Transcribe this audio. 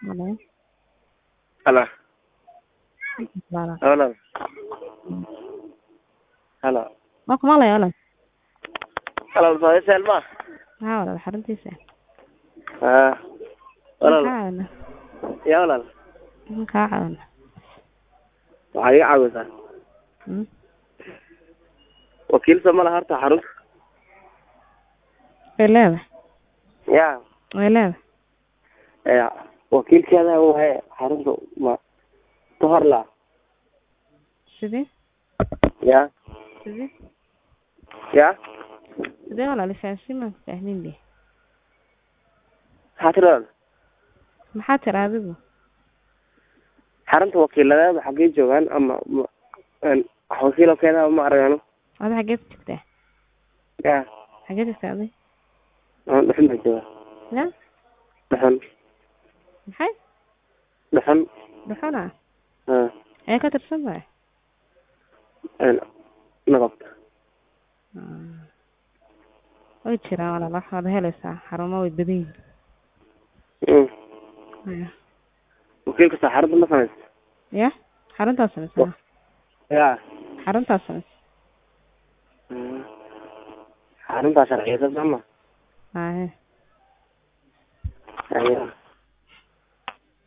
Hello. Hello. Walaal. Hello. Hello. Waa kuma lay walaal. Hello, Soomaali Selma. Haa walaal xaruntiisa. Ah. Walaal. Maxaa caawina? Ya walaal. Maxaa caawina? Waxaa iga caawisaa. Hmm? Wakiil soo ma laha horta xarunta. Way leedahay. Ya. Way leedahay. Ya. Wakiilkeeda wahay xarunta ma tohor la. Sidee? Ya. Sidee? Ya. Sidee walaal faahfaahin ma fahmin be. Maxaa tiri walaal? Maxaa tiri adigu? Xarunta wakiiladeeda xaggee joogaan ama ma- een, wax wakiil oo keena ma aragano. Adi xageed joogtaa? Ya. Xageed joogtaa adi? Aan dhuxun baa jooga. Ya? Dhuxun. Maxay? Dhuxun. Dhuxuna? Ah. Ee ka tirsan tahay? Een, naqabta. Hmm. Way jiraan walaal wax wada helaysaa xarumo way badan yihiin. Mm. Haya. Wakiilka saa xarunta ma samaysa. Ya? Xaruntaas sameysaa. Ya. Xaruntaas sameysaa. Mm. Xaruntaa sharciyeysan sama. Haa. Ayaa.